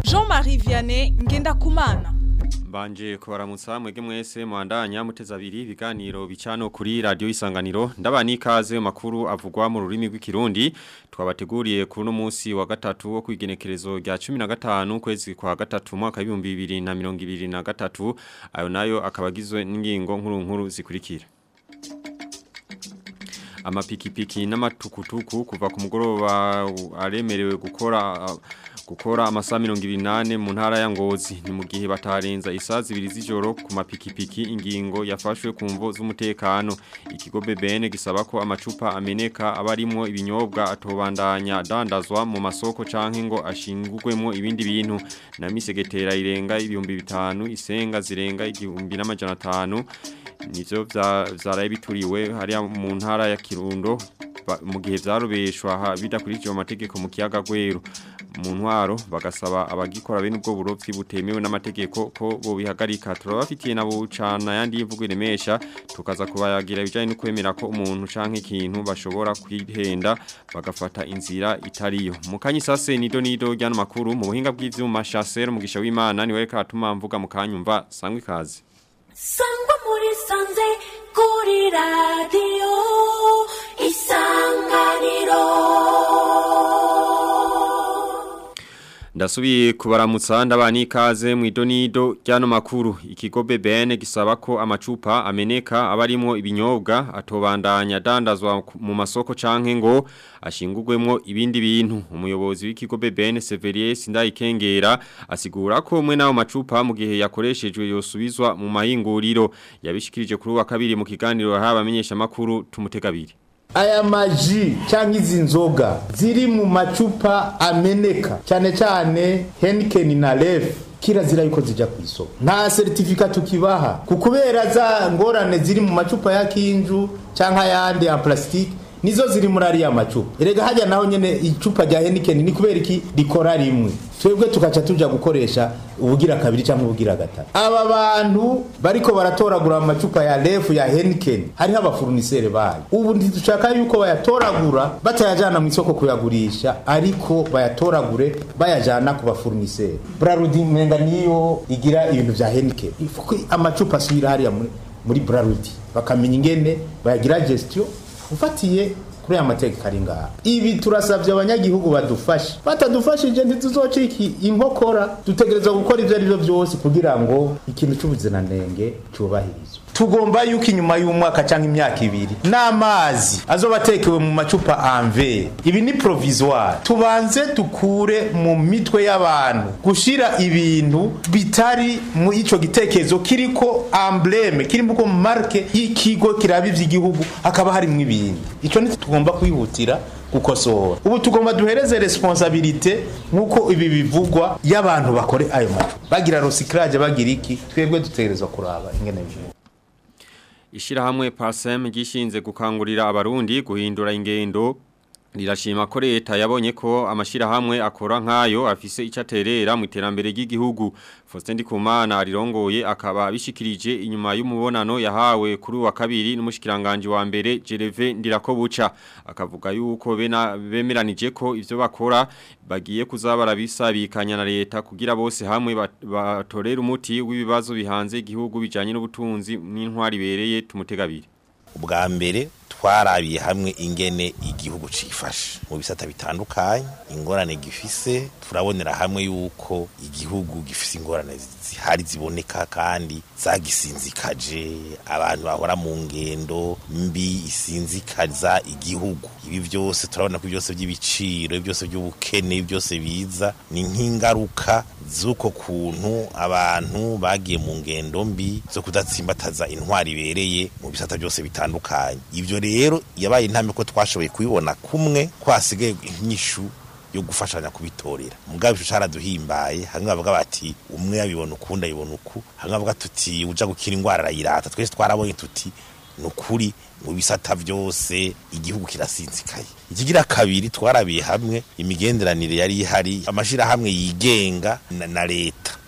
Jean-Marie Vianney Ngendakumana Mbanje kubaramutsa mwege mwese muandanya muteza abiri ibiganiro bicano kuri radio isanganiro ndabani ikaze makuru avugwa mu rurimi rw'ikirundi twabateguriye kuri no munsi wa gatatu wo kwigenekerezo rya 15 kwezi kwa gatatu mwaka 2023 ayo nayo akabagizwe n'ingingo nkuru nkuru zikurikira amapikipiki n'amatukutuku kuva ku mugoroba aremerewe gukora gukora amasaha 28 mu ntara ya Ngozi ni mu gihe batarenza isaha zibiri z'ijoro ku mapikipiki ingingo yafashwe ku mvo z'umutekano ikigo BBN gisaba ko amacupa ameneka abarimo ibinyobwa atobandanya dandazwa mu masoko canke ngo ashingurwemo ibindi bintu na misegetera irenga ibihumbi bitanu isenga zirenga igihumbi n'amajana atanu nivyo vyaraye bituriwe hariya mu ntara ya Kirundo mu gihe vyarobeshwa bidakurikije amategeko mu kiyaga gwero mu ntwaro bagasaba abagikora bene ubwo burovyi butemewe n'amategeko ko bo bihagarika turabafitiye nabo cana yandi yivugo iremesha tukaza kubayagira ibijanye no kwemera ko umuntu canke ikintu bashobora kwihenda bagafata inzira itariyo mu kanyisase nido nido ryano makuru mu buhinga bw'ivyuma Chancel mugisha w'Imana niwe katuma mvuga mu kanyumva sangwe kazi sangwa muri sanze kuri radio isanganiro Ndasubiye kubaramutsa ndabani ikaze mu idonido ryano makuru ikigo BBN gisaba ko amacupa ameneka abarimo ibinyobwa atobandanya dandazwa mu masoko canke ngo ashingurwemo ibindi bintu umuyobozi w'ikigo BBN Severier Sindayikengera asigura ko mwe nawo macupa mu gihe yakoreshejwe yosubizwa mu mahinguriro yabishikirije kuri wa kabiri mu kiganiro habamenyesha makuru tumutegabiri aya maji cyangwa izi nzoga ziri mu macupa ameneka cyane cyane henikeni na refu kirazira yuko zijya ku isoko nta seritifika tukibaha ku kubera za ngorane ziri mu macupa ya kinju cyangwa ayandi ya plastique nizo ziri muri ariya macupa erega hajya naho nyene icupa rya henikeni ni kubera iki rikora rimwe twebwe tukaca tuja gukoresha ubugira kabiri cyangwa ubugira gatatu aba bantu bariko baratoragura mu macupa ya refu ya henikeni hariho abafurunisere bayo ubu ntidushaka yuko bayatoragura batayajana mu isoko kuyagurisha ariko bayatoragure bayajana ku bafurunisere brarudi menga niyo igira ibintu vya henikeni ifuko amacupa asubira hariya muri, muri brarudi bakamenya ingene bayagira gestion ufatiye kuri aya mategeko ari ngaha ibi turasabye abanyagihugu badufashe batadufashije ntituzocika inkokora dutegerezwa gukora ibyo ari byo byose kugira ngo ikintu cy'ubuziranenge cyubahirizwe tugomba yuko inyuma y'umwaka cyangwa imyaka ibiri n'amazi azoba atekewe mu macupa anve ibi ni provisoire tubanze dukure mu mitwe y'abantu gushira ibintu bitari mu ico gitekerezo kiriko embleme kirimo ko marke y'ikigo kiraba ivy'igihugu hakaba harimwo ibintu ico ni tugomba kwihutira gukosora ubu tugomba duhereze responsabilite nkuko ibi bivugwa y'abantu bakore ayo macupa bagira recyclage bagira iki twebwe dutegerezwa kuraba ingene bivugwa Ishirahamwe PASEM gishinze gukangurira abarundi guhindura ingendo Rirashima ko leta yabonye ko amashirahamwe akora nkayo afise icaterera mu iterambere ry'igihugu Faustin Ndikumana arirongoye akaba bishikirije inyuma y'umubonano yahawe kuri wa kabiri n'umushikiranganje wa mbere Jereve Ndirakobuca akavuga yuko bena bemeranije ko ivyo bakora bagiye kuzabara bisabikanya na leta kugira bose hamwe batorera umuti w'ibibazo bihanze igihugu bijanye n'ubutunzi n'intwari bereye tumutegabiri ubwa mbere twarabiye hamwe ingene igihugu cifashe mu bisata bitandukanye ingorane gifise turabonera hamwe yuko igihugu gifise ingorane zihari ziboneka kandi zagisinzikaje abantu bahora mu ngendo mbi isinzikaza igihugu ibi byose turabona ko byose by'ibiciro byose by'ubukene byose biza ni nk'ingaruka z'uko kuntu abantu bagiye mu ngendo mbi zo kudatsimbataza intwari ibereye mu bisata byose bitandukanye ibyo rero yabaye intambwe ko twashoboye kubibona kumwe kwasigaye inyishu yo gufashanya kubitorera mugabo ico caraduhimbaye hamwe bavuga bati umwe yabibona ukundi ayibona uku hamwe bavuga tuti uja gukira ingwara arayirata twese twarabonye tuti nukuri mu bisata byose igihugu kirasinzikaye ikigira kabiri twarabiye hamwe imigenderanire yari ihari amashirahamwe yigenga na, na leta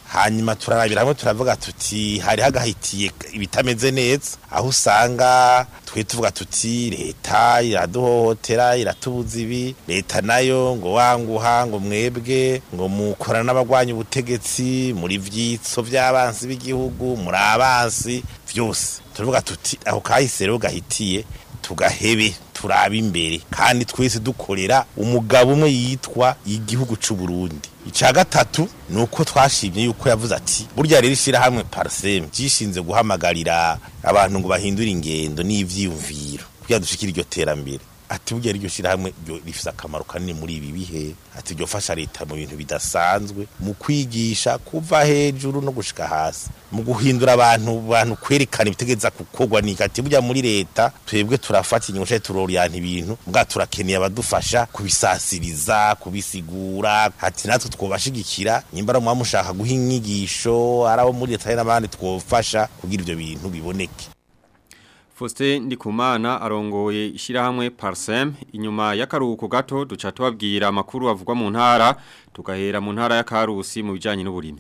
hanyuma turarabira hamwe turavuga tuti hari hagahitiye ibitameze neza aho usanga twe tuvuga tuti leta iraduhohotera iratubuza ibi leta nayo ngo wanguha ngo mwebwe ngo mukorana n'abagwanya ubutegetsi muri vyitso vy'abansi b'igihugu muri abansi vyose turavuga tuti aho kahise rero gahitiye tugahebe turaba imbere kandi twese dukorera umugabo umwe yitwa igihugu c'u Burundi ica gatatu ni uko twashimye yuko yavuze ati burya rero ishyirahamwe pariseme ryishinze guhamagarira abantu ngo bahindure ingendo n'ivyiyumviro kugira dushikire iryo terambere ati burya iryo shyirahamwe ryo rifise akamaro kanini muri ibi bihe ati ryofasha leta mu bintu bidasanzwe mu kwigisha kuva hejuru no gushika hasi mu guhindura abantu bantu kwerekana ibitegeza gukorwa ni ati burya muri leta twebwe turafata inyungu cyangwa turoriyana ibintu mbwa turakeneye abadufasha kubisasiriza kubisigura ati natwe twobashigikira nyimba muba mushaka guha inyigisho ari abo muri leta n'abandi twofasha kugira ibyo bintu biboneke Faustin Ndikumana arongoye ishyirahamwe Parsem inyuma y'akaruhuko gato duca tubabwira amakuru avugwa mu ntara tugahera mu ntara ya Karusi mu bijanye n'uburimyi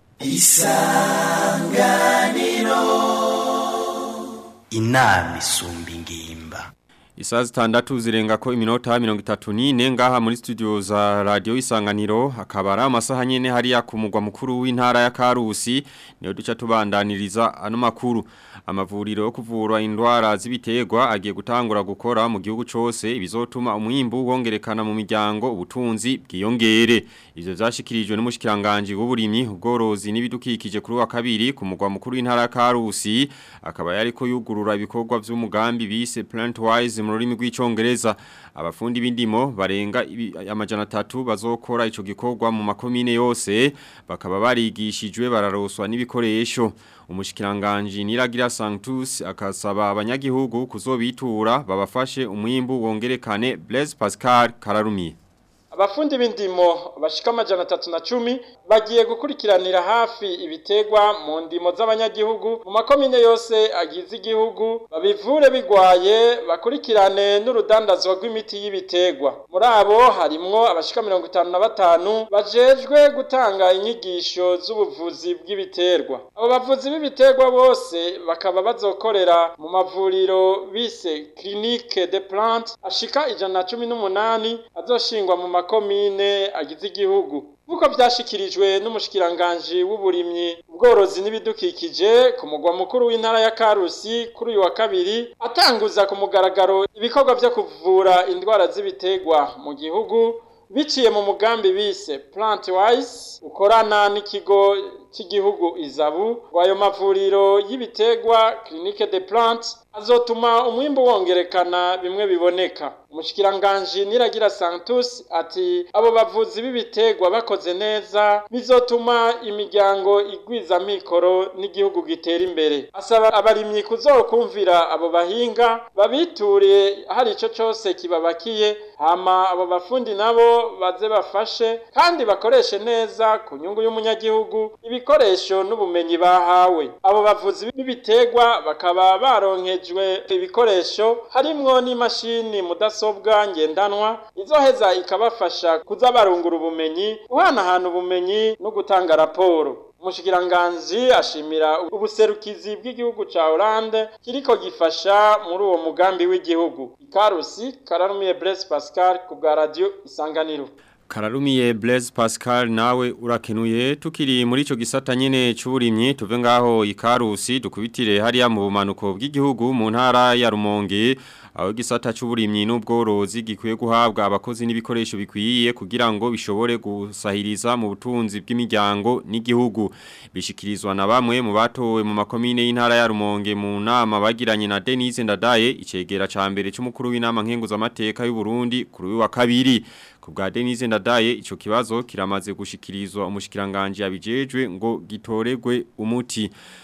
inama isumba ingimba Isaa zitandatu zirenga ko iminota mirongo itatu n'ine ngaha muri studio za radio isanganiro akaba ari amasaha nyene hariya ku mugwa mukuru w'intara ya Karusi niyo duca tubandaniriza ano makuru amavuriro yo kuvura indwara z'ibiterwa agiye gutangura gukora mu gihugu cose ibizotuma umwimbu wongerekana mu miryango ubutunzi bwiyongere ivyo vyashikirijwe n'umushikiranganje w'uburimyi ubworozi n'ibidukikije kuri wa kabiri ku mugwa mukuru w'intara ya Karusi akaba yariko yugurura ibikorwa vy'umugambi bise Plantwise mu rurimi rw'icongereza abafundi b'indimo barenga ibi- amajana atatu bazokora ico gikorwa mu makomine yose bakaba barigishijwe bararoswa n'ibikoresho umushikiranganje Niragira Sanctus akasaba abanyagihugu kuzobitura babafashe umwimbu wongerekane Blaise Pascal Kararumi abafundi b'indimo bashika amajana atatu na cumi bagiye gukurikiranira hafi ibitegwa mu ndimo z'abanyagihugu mu makomine yose agize igihugu babivure bigwaye bakurikirane n'urudandazwa rw'imiti y'ibitegwa muri abo harimwo abashika mirongo itanu na batanu bajejwe gutanga inyigisho z'ubuvuzi bw'ibiterwa abo bavuzi b'ibiterwa bose bakaba bazokorera mu mavuriro bise clinique de plante ashika ijana na cumi n'umunani azoshingwa mu makomine agize igihugu nk'uko byashikirijwe n'umushikiranganji w'uburimyi ubworozi n'ibidukikije ku mugwa mukuru w'intara ya karusi kuri uyu wa kabiri atanguza ku mugaragaro ibikorwa byo kuvura indwara z'ibiterwa mu gihugu biciye mu mugambi bise plant wise ukorana n'ikigo cy'igihugu izabu ngo ayo mavuriro y'ibiterwa clinique de plante azotuma umwimbu wongerekana bimwe biboneka umushikiranganji niragira santus ati abo bavuzi b'ibiterwa bakoze neza bizotuma imiryango igwiza mikoro n'igihugu gitera imbere asaba abarimyi kuzokumvira abo bahinga babiture hari ico cose kibabakiye hama abo bafundi nabo baze bafashe kandi bakoreshe neza ku nyungu y'umunyagihugu ibikoresho n'ubumenyi bahawe abo bavuzi b'ibiterwa bakaba baronkejwe ibikoresho harimwo n'imashini mudasobwa ngendanwa izoheza ikabafasha kuza barungura ubumenyi guhanahana ubumenyi no gutanga raporo umushikiranganji ashimira ubuserukizi bw'igihugu ca Hollande kiriko gifasha muri uwo mugambi w'igihugu ikarusi kararumiye Blaise Pascal ku bwa radio isanganiro Kararumiye Blaise Pascal nawe urakenuye tukiri muri ico gisata nyene c'uburimyi tuve ngaho ikarusi dukubitire hariya mu bumanuko bw'igihugu mu ntara ya Rumonge aho gisata c'uburimyi n'ubworozi gikwiye guhabwa abakozi n'ibikoresho bikwiye kugira ngo bishobore gusahiriza mu butunzi bw'imiryango n'igihugu bishikirizwa na bamwe mu batowe mu makomine y'intara ya Rumonge mu nama bagiranye na Denise Ndadaye icegera ca mbere c'umukuru w'inama nkenguza amateka y'u Burundi kuri uyu wa kabiri ku bwa Denise Ndadaye ico kibazo kiramaze gushikirizwa umushikiranganje yabijejwe ngo gitoregwe umuti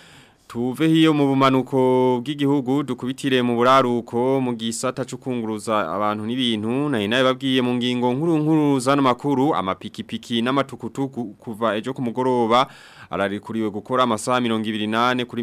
Tuve hiyo mu bumanuko bw'igihugu dukubitire mu buraruko mu gisata cyo kunguruza abantu n'ibintu na inaye babwiye mu ngingo nkuru nkuru zano makuru amapikipiki n'amatukutuku kuva ejo ku mugoroba ararikuriwe gukora amasaha 28 kuri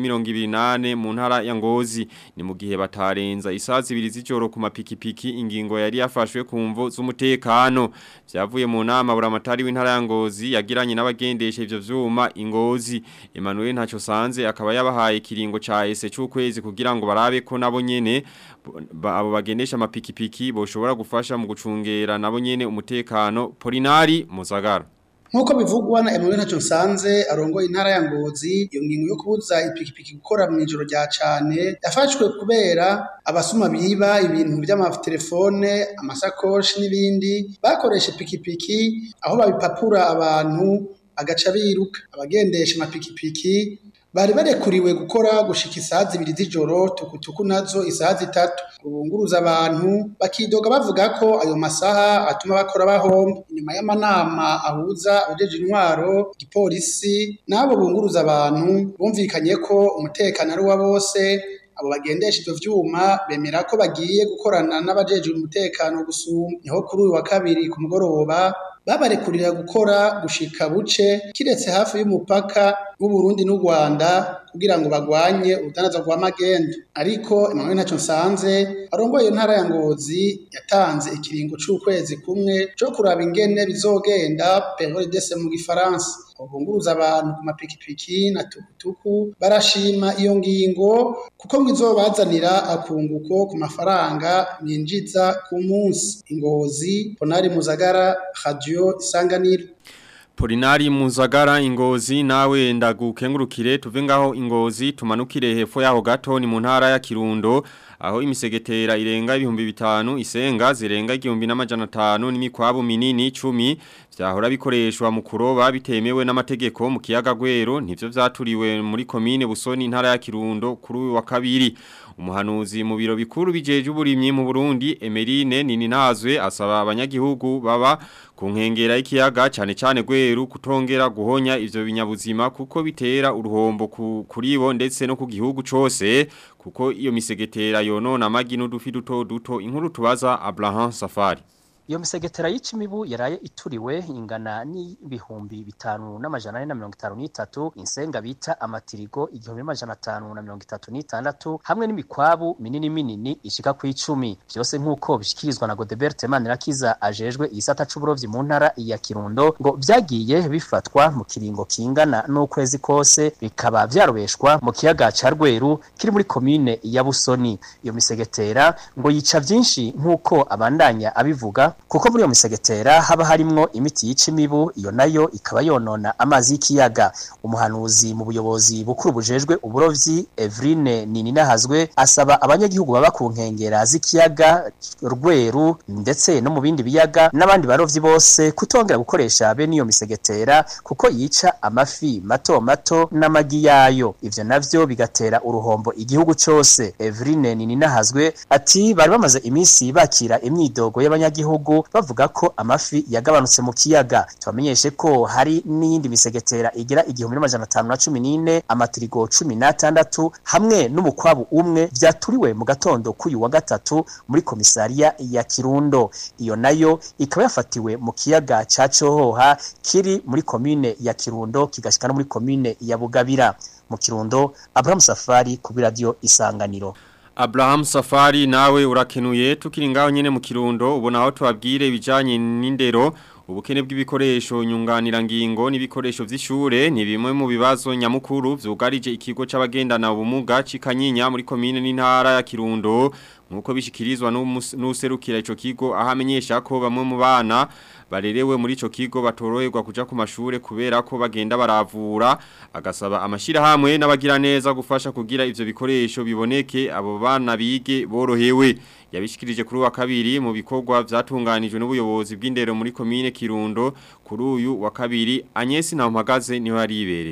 28 mu ntara ya Ngozi ni mu gihe batarenza isazi ibiri z'ijoro ku mapikipiki ingingo yari yafashwe ku mvo z'umutekano byavuye mu nama buramatari w'intara ya Ngozi yagiranye n'abagendesha ivyo vyuma ingozi Emmanuel ntaco sanze akaba yabahaye kiringo ca ese c'ukwezi kugira ngo barabe ko nabo nyene abo bagendesha amapikipiki boshobora gufasha mu gucungera nabo nyene umutekano Polinari Muzagara Nkuko bivugwa na Emmanuel Ntacyo Nsanze arongoye intara ya Ngozi iyo ngingo yo kubuza ipikipiki gukora mu ijoro rya cane yafashwe kubera abasuma biba ibintu by'amatelefone amasakoshi n'ibindi bakoresha ipikipiki aho babipapura abantu agaca biruka abagendesha amapikipiki bari barekuriwe gukora gushika isaha zibiri z'ijoro tukutuku nazo isaha zitatu ubunguruza abantu bakidoga bavuga ko ayo masaha atuma bakora bahomba inyuma y'amanama ahuza abajeje intwaro igipolisi n'abo bunguruza abantu bumvikanye ko umutekano ari wa bose abo bagendesha ivyo vyuma bemera ko bagiye gukorana n'abajejwe umutekano gusumba niho kuri uyu wa kabiri ku mugoroba babarekurira gukora gushika buce kiretse hafi y'umupaka w'Uburundi n'u Rwanda kugira ngo bagwanye urudanaza rwa magendo ariko Emmanuel Ntacyo Nsanze arongoye ntara ya Ngozi yatanze ikiringo c'ukwezi kumwe co kuraba ingene bizogenda période d'essai mu gifaransa ubunguruza abantu ku mapikipiki na tukutuku barashima iyo ngingo kuko ngo izobazanira akunguko ku mafaranga binjiza ku munsi ingozi Ponari Muzagara Radio Isanganiro Polinari Muzagara ingozi nawe ndagukengurukire tuve ngaho ingozi tumanukire hepfo yaho gato ni mu ntara ya Kirundo aho imisegetera irenga ibihumbi bitanu isenga zirenga igihumbi n'amajana atanu n'imikwabu minini 10 vyahora bikoreshwa mu kuroba bitemewe n'amategeko mu kiyaga gwero nivyo vyaturiwe muri komine Busoni intara ya Kirundo kuri uyu wa kabiri umuhanuzi mu biro bikuru bijeje uburimyi mu Burundi Emerine Nininazwe asaba abanyagihugu baba ku nkengera y'ikiyaga cyane cyane gweru kutongera guhonya ivyo binyabuzima kuko bitera uruhombo ku, kuri bo ndetse no ku gihugu cose kuko iyo misegetera yonona amagi n'udufi duto duto inkuru tubaza Abraham Safari iyo misegetera y'icimibu yaraye ituriwe ingana n'ibihumbi bitanu n'amajana ane na mirongo itanu n'itatu insenga bita amatirigo igihumbi n'amajana atanu na mirongo itatu n'itandatu hamwe n'imikwabu minini minini ishika ku icumi vyose nk'uko bishikirizwa na Godebert Manirakiza ajejwe igisata c'uburovyi mu ntara ya Kirundo ngo vyagiye bifatwa mu kiringo kingana n'ukwezi kose bikaba vyarobeshwa mu kiyaga ca Rweru kiri muri komine ya Busoni iyo misegetera ngo yica vyinshi nk'uko abandanya abivuga kuko muri iyo misegetera haba harimwo imiti yica imibu iyo nayo ikaba yonona amazi y'ikiyaga umuhanuzi mu buyobozi bukuru bujejwe uburovyi Evrine Nininahazwe asaba abanyagihugu baba ku nkengera z'ikiyaga Rweru ndetse no mu bindi biyaga n'abandi barovyi bose kutongera gukoresha bene iyo misegetera kuko yica amafi mato mato n'amagi yayo ivyo navyo bigatera uruhombo igihugu cose Evrine Nininahazwe ati bari bamaze iminsi bakira imyidogo y'abanyagihugu bavuga ko amafi yagabanutse mu kiyaga tubamenyeshe ko hari n'iyindi misegetera igira igihumbi n'amajana atanu na cumi n'ine amatirigo cumi n'atandatu hamwe n'umukwabu umwe vyaturiwe mu gatondo k'uyu wa gatatu muri komisariya ya Kirundo iyo nayo ikaba yafatiwe mu kiyaga ca Cohoha kiri muri komine ya Kirundo kigashika no muri komine ya Bugabira mu Kirundo Abraham Safari ku radio Isanganiro Abraham Safari nawe urakenuye tukiri ngaho nyene mu kirundo ubona aho tubabwire ibijanye n'indero ubukene bw'ibikoresho nyunganira ngingo n'ibikoresho vy'ishure ni bimwe mu bibazo nyamukuru vyugarije ikigo c'abagendana ubumuga cikanyinya muri komine n'intara ya Kirundo nkuko bishikirizwa n'userukira ico kigo aho amenyesha ko bamwe mu bana barerewe muri ico kigo batoroherwa kuja ku mashure kubera ko bagenda baravura agasaba amashirahamwe n'abagira neza gufasha kugira ivyo bikoresho biboneke abo bana bige borohewe yabishikirije kuri wa kabiri mu bikorwa vyatunganijwe n'ubuyobozi bw'indero muri komine Kirundo kuri uyu wa kabiri Agnes Ntampagaze niho yari ibereye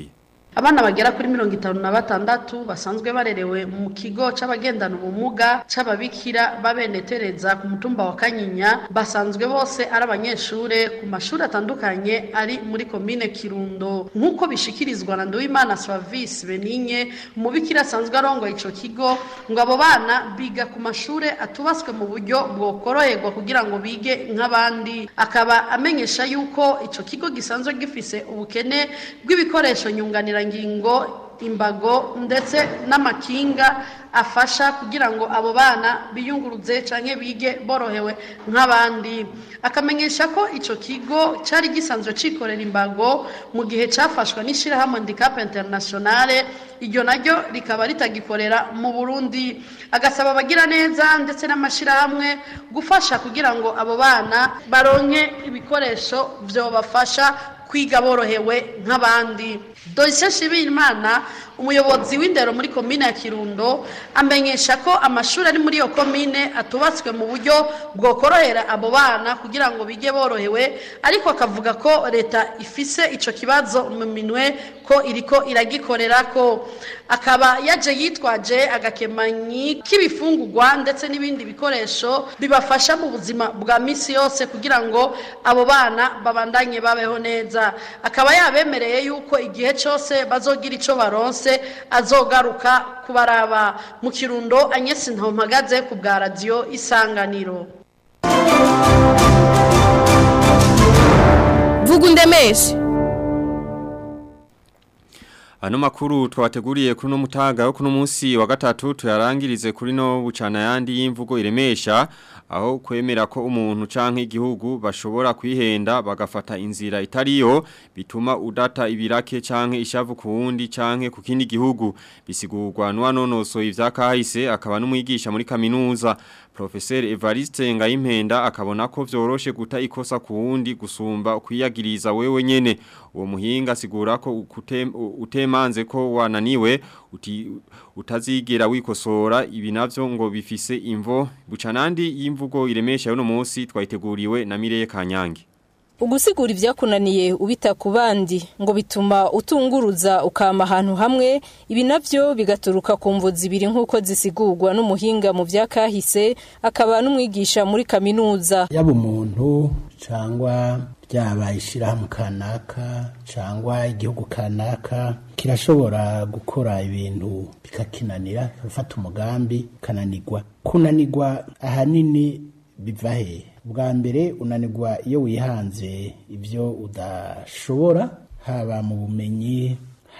abana bagera kuri mirongo itanu na batandatu basanzwe barerewe mu kigo c'abagendana ubumuga c'ababikira babenetereza ku mutumba wa kanyinya basanzwe bose ari abanyeshure ku mashuri atandukanye ari muri komine kirundo nk'uko bishikirizwa na nduwimana service beninye umubikira asanzwe arongoye ico kigo ngo abo bana biga ku mashure atubaswe mu buryo bwokoroherwa kugira ngo bige nk'abandi akaba amenyesha yuko ico kigo gisanzwe gifise ubukene bw'ibikoresho nyunganirangingo imbago ndetse n'amakinga afasha kugira ngo abo bana biyunguruze canke bige borohewe nk'abandi akamenyesha ko ico kigo cari gisanzwe cikorera imbago mu gihe cafashwe n'ishirahamwe handicap internationale iryo naryo rikaba ritagikorera mu Burundi agasaba abagira neza ndetse n'amashirahamwe gufasha kugira ngo abo bana baronke ibikoresho vyobafasha kwiga borohewe nk'abandi Doisha Shibimana umuyobozi w'indero muri komine ya Kirundo amenyesha ko amashuri ari muri iyo komine atubatswe mu buryo bwokorohera abo bana kugira ngo bige borohewe ariko akavuga ko leta ifise ico kibazo mu minwe ko iriko iragikorera ko akaba yaje yitwaje agakemanyi k'ibifungurwa ndetse n'ibindi bikoresho bibafasha mu buzima bwa misi yose kugira ngo abo bana babandanye babeho neza akaba yabemereye yuko igihe cyose bazogira ico baronse azogaruka kubaraba mu kirundo anyesi ntampagaze ku bwa radiyo isanganiro vuga undemeshe Ano makuru twateguriye kuri no mutaga wo kuno munsi wa gatatu tuyarangirize kuri no bucana yandi y'imvugo iremesha aho kwemera ko umuntu canke igihugu bashobora kwihenda bagafata inzira itariyo bituma udata ibirake canke ishavu ku wundi canke ku kindi gihugu bisigurwa n'uwanonosoye ivyakahise akaba n'umwigisha muri kaminuza Professor Evariste Ngayimpenda akabona ko vyoroshe guta ikosa ku wundi gusumba kwiyagiriza wewe nyene uwo muhinga asigura ko utemanze ko wananiwe uti, utazigera wikosora ibi navyo ngo bifise imvo bucanandi y'imvugo iremesha yuno munsi twayiteguriwe na Mireye Kanyange ugusigura ibyakunaniye ubita ku bandi ngo bituma utunguruza ukama ahantu hamwe ibi navyo bigaturuka ku mvu zibiri nk'uko zisigurwa n'umuhinga mu vyakahise akaba n'umwigisha muri kaminuza yaba umuntu cyangwa ryaba ishyirahamwe kanaka cyangwa igihugu kanaka kirashobora gukora ibintu bikakinanira gufata umugambi kananirwa kunanirwa ahanini biva hehe bwa mbere unanirwa iyo wihanze ibyo udashobora haba mu bumenyi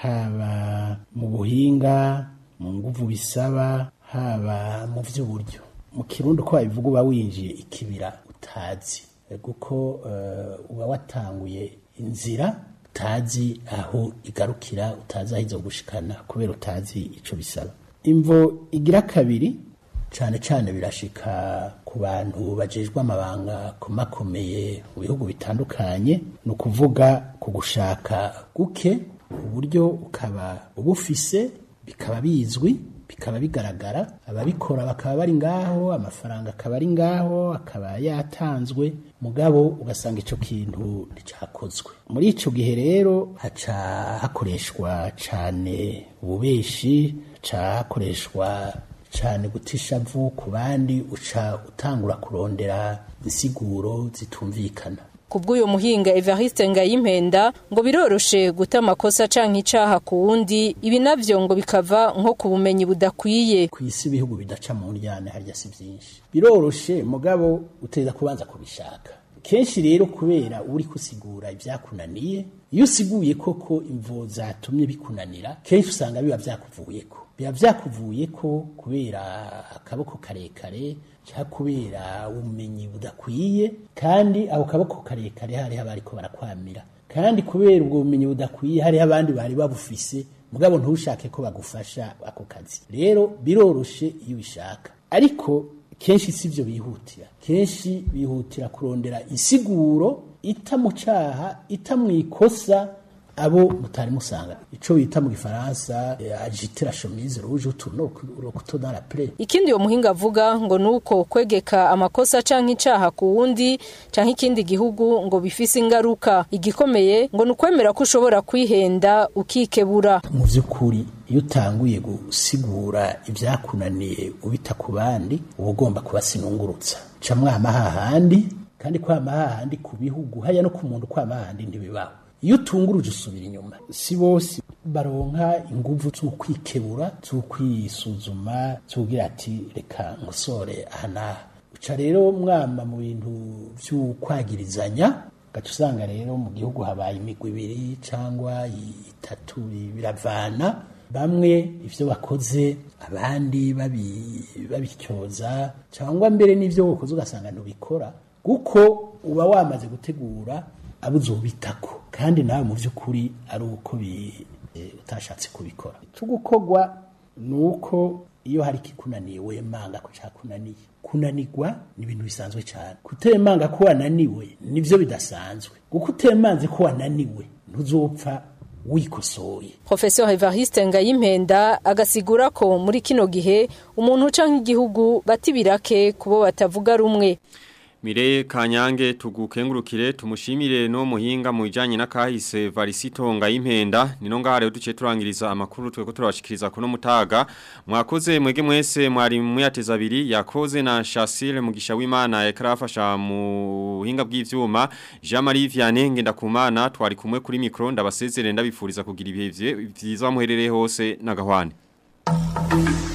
haba mu buhinga mu nguvu bisaba haba mu by'uburyo mu kirundo ko wabivuga uba winjiye ikibira utazi kuko uba watanguye inzira utazi aho igarukira utazi aho izo gushikana kubera utazi icyo bisaba imvo igira kabiri cyane cyane birashika ku bantu bajejwe amabanga komakomeye mu bihugu bitandukanye ni ukuvuga ku gushaka guke uburyo ukaba ubufise bikaba bizwi bikaba bigaragara ababikora bakaba bari ngaho amafaranga akaba ari ngaho akaba yatanzwe mugabo ugasanga icyo kintu nticyakozwe muri icyo gihe rero haca hakoreshwa cyane ububeshi haca hakoreshwa cyane gutisha vu ku bandi uca utangura kurondera insiguro zitumvikana kubw'uyu muhinga Evariste Ngayimpenda ngo biroroshe guta amakosa canke icaha ku wundi ibi navyo ngo bikava nko ku bumenyi budakwiye ku isi ibihugu bidaca mu njyane harya si byinshi biroroshe mugabo uteza kubanza kubishaka kenshi rero kubera uri kusigura ibyakunaniye iyo usiguye koko imvo zatumye bikunanira kenshi usanga biba byakuvuyeko biba byakuvuye ko kubera akaboko karekare cyangwa kubera ubumenyi budakwiye kandi ako kaboko karekare hariho abariko barakwamira kandi kubera ubwo bumenyi budakwiye hariho abandi bari babufise mugabo ntushake ko bagufasha ako kazi rero biroroshe iyo ubishaka ariko kenshi si byo bihutira kenshi bihutira kurondera insiguro ita mu cyaha ita mu ikosa abo mutari musanga ico bita mu gifaransa eh, agiter la chemise rouge ou tourner le couteau dans la plaie Ikindi uwo muhinga avuga ngo nuko kwegeka amakosa canke icaha ku wundi canke ikindi gihugu ngo bifise ingaruka igikomeye ngo nukwemera ko ushobora kwihenda ukikebura mu vy'ukuri iyo utanguye gusigura ivyakunaniye ubita ku bandi uba ugomba kubasinungurutsa ca mwama hahandi kandi kwama hahandi ku bihugu haya no ku muntu kwama hahandi ntibibaho iyo utunguruje usubira inyuma si bose baronka inguvu z'ukwikebura z'ukwisuzuma z'ugira ati reka nkosore aha n'aha uca rero mwama mu bintu vy'ukwagirizanya gaca usanga rero mu gihugu habaye imigwi ibiri cyangwa itatu biravana bamwe ivyo bakoze abandi babi- babityoza cyangwa mbere n'ivyo wakoze ugasanga ntubikora kuko uba wamaze gutegura abo uzobitako kandi nawe mu by'ukuri ari uko bi- eh, utashatse kubikora icyo ni uko iyo hari ikikunaniye wemanga ko cyakunaniye kunanirwa ni ibintu bisanzwe cyane kutemanga ko wananiwe nibyo bidasanzwe kuko utemanze ko wananiwe ntuzopfa wikosoye Professor Evariste Ngayimpenda agasigura ko muri kino gihe umuntu canke igihugu batibirake kubo batavuga rumwe Mire kanyange tugukengurukire tumushimire no muhinga mu bijanye n'akahise Varisito Ngayimpenda nino ngaha rero duce turangiriza amakuru tweko turabashikiriza kuno mutaga mwakoze mwege mwese mwari muyateza abiri yakoze na Shasile mugisha w'Imana yakarafasha mu buhinga bw'ivyuma Jean Marie Vianney ngendakumana twari kumwe kuri micro ndabasezerere ndabifuriza kugira ibihe vye- vyiza muherere hose nagahwane